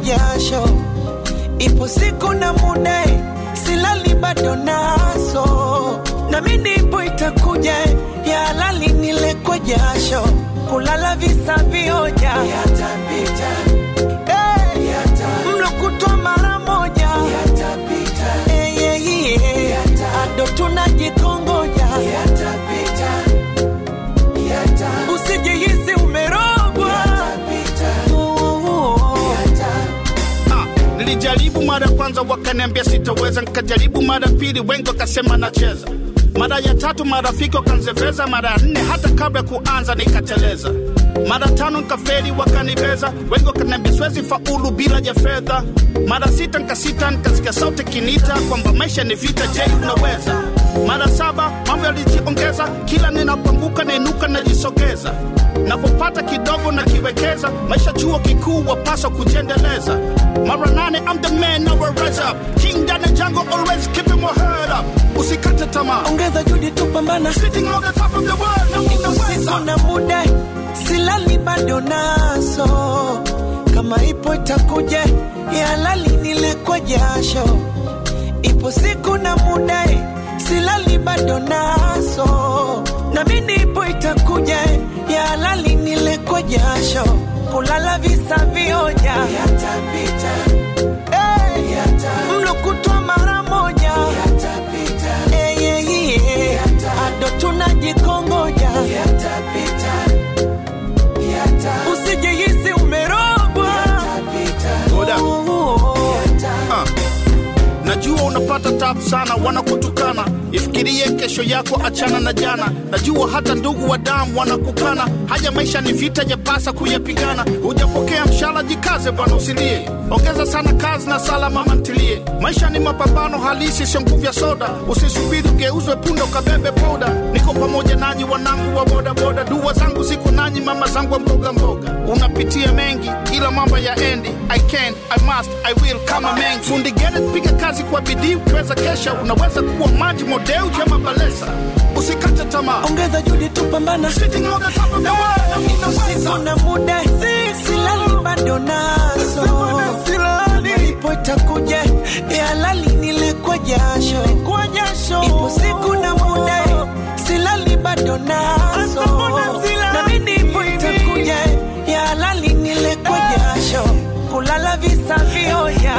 jasho, ipo siku na muda, silali bado naso, na mimi nipo itakuja, ya halali nile kwa jasho, kulala visa vioja yatapita, hey, mlo kutwa mara moja yatapita, hey, yeah, yeah. ado tunajikongoja yatapita, usijihisi umerogwa Ah, nilijaribu mara ya kwanza wakaniambia sitaweza, nikajaribu mara ya pili, wengi wakasema nacheza. Mara ya tatu marafiki wakanzeveza, mara ya nne hata kabla ya kuanza nikateleza. Mara tano nikafeli, wakanibeza, wengi wakaniambia siwezi faulu bila ya fedha. Mara sita nikasita, nikasikia sauti kinita kwamba maisha ni vita, je, unaweza? Mara saba mambo yalijiongeza, kila ninapoanguka nainuka najisogeza napopata kidogo na kiwekeza maisha chuo kikuu wapaswa kujiendeleza mara nane I'm the man now I rise up king down the jungle always keeping my head up usikate tamaa ongeza juhudi tupambana sitting on the top of the world na usiku unaweza na muda silali bado naso kama ipo itakuja ya halali nile kwa jasho ipo siku na muda silali bado naso na mimi ipo itakuja ya halali nile kwa jasho kulala visa vioja yatapita hey, mlo kutwa mara moja yatapita hey, yeah, yeah. ado tunajikongoja yatapita usijihisi umerogwa Hold up. Ah. najua unapata tabu sana wanakutukana ifikirie kesho yako achana na jana najua hata ndugu wa damu wanakukana haya maisha ni vita yapasa kuyapigana hujapokea mshala jikaze bwana usilie ongeza sana kazi na sala mama ntilie maisha ni mapambano halisi sio nguvu ya soda usisubiri ugeuzwe punda ukabebe poda niko pamoja nanyi wanangu wa bodaboda dua zangu ziko nanyi mama zangu wa mboga mboga unapitia mengi ila mambo ya endi i can i must i will kama mengi fundi gere piga kazi kwa bidii ukiweza kesha unaweza kuwa maji modeu jama balesa usikate tamaa ongeza juhudi tupambana sitting on the top of the world na usiku unaweza na muda silali bado naso ipo itakuja ya halali nile kwa jasho ipo siku na muda silali bado naso na mimi ipo itakuja ya halali nile kwa jasho kulala visa vioja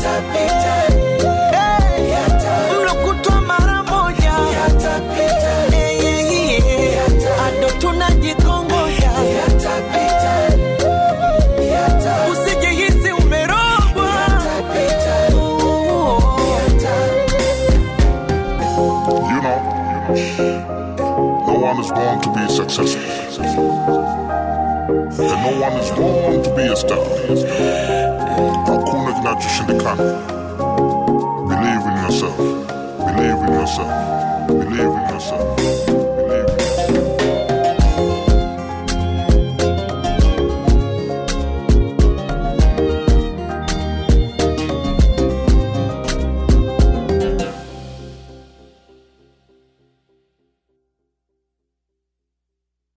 Hey, mlo kutwa mara moja Hey, yeah, yeah. ado tunajikongoja usijihisi umerogwa You know, no one is born to be successful. And no one is born to be a star. Hakuna kinachoshindikana. Believe in yourself. Believe in yourself. Believe in yourself.